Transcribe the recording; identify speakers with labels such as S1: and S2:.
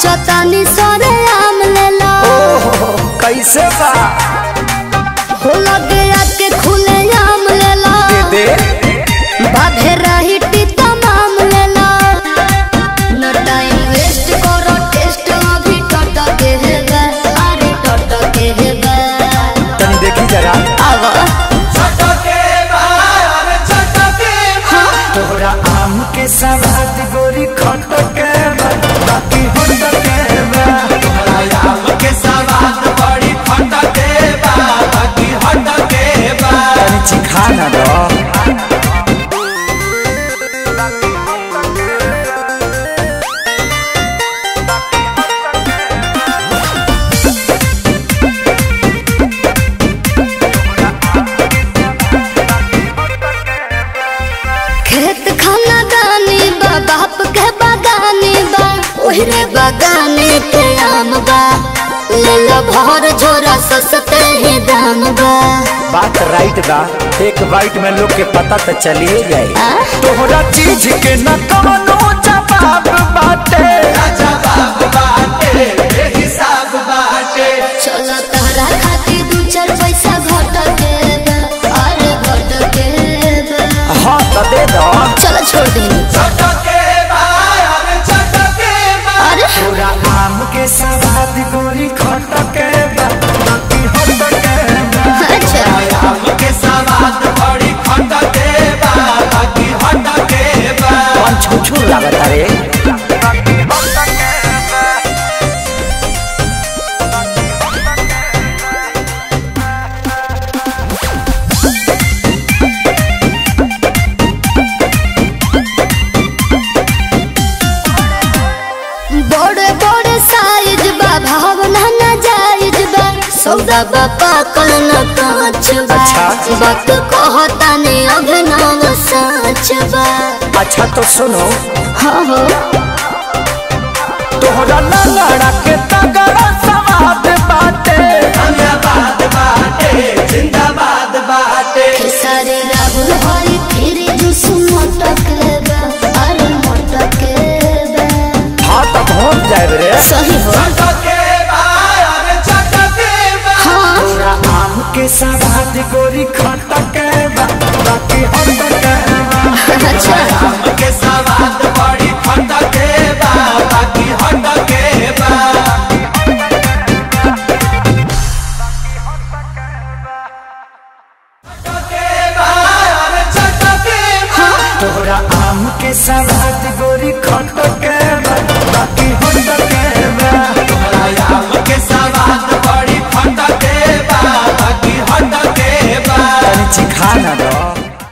S1: सोचतानी सरे आम लेला
S2: ओहो कैसे बा
S1: हो लगे आके खुले आम लेला
S2: दे
S1: बाधे रही टीता माम लेला न टाइम वेस्ट करो टेस्ट अभी टट के है बे अरे टट के है बे
S2: तनी देखी जरा
S1: आवा
S2: तोहरा आम के सवाद गोरी खट के बा, बाकी होट के बा। तनी चिखा ना दो
S1: खेत खाना गानी बा बाप के बागानी बा ओहरे बागाने के आम बा ले लो भर झोरा सस्ते ही दाम बा
S2: बात राइट बा एक बाइट में लोग के पता तो चलिए जाए
S1: आ?
S2: तोहरा चीज के न कवनो जवाब बाटे
S1: चलो तहरा खातिर दू चार पैसा घट के बा, अरे घट के बा।
S2: हाँ तो दे दो
S1: चलो छोड़ दी अरे
S2: तोरा आम के सवाद गोरी खट के बा, बाकी होट के बा।
S1: अच्छा
S2: कौन छुछू लागत रे
S1: बड़े बड़े साइज बा भावना न जायज बा सौदा बा पाकल न कांच बा
S2: अच्छा।
S1: वक्त कहता ने अभिनव सच बा
S2: अच्छा तो सुनो
S1: हाँ हो
S2: तोहरा लंगड़ा के तगड़ा सवाद बाटे
S1: खेसारी राहुल हरी फिर जुस मोटक बा अरे मोटक बा
S2: हाँ तो पहुँच जाए रे
S1: सही हो हाँ
S2: तोरा आम के सवाद गोरी खट के बा, बाकी होट के बा।
S1: अच्छा
S2: तोहरा आम के सवाद गोरी खट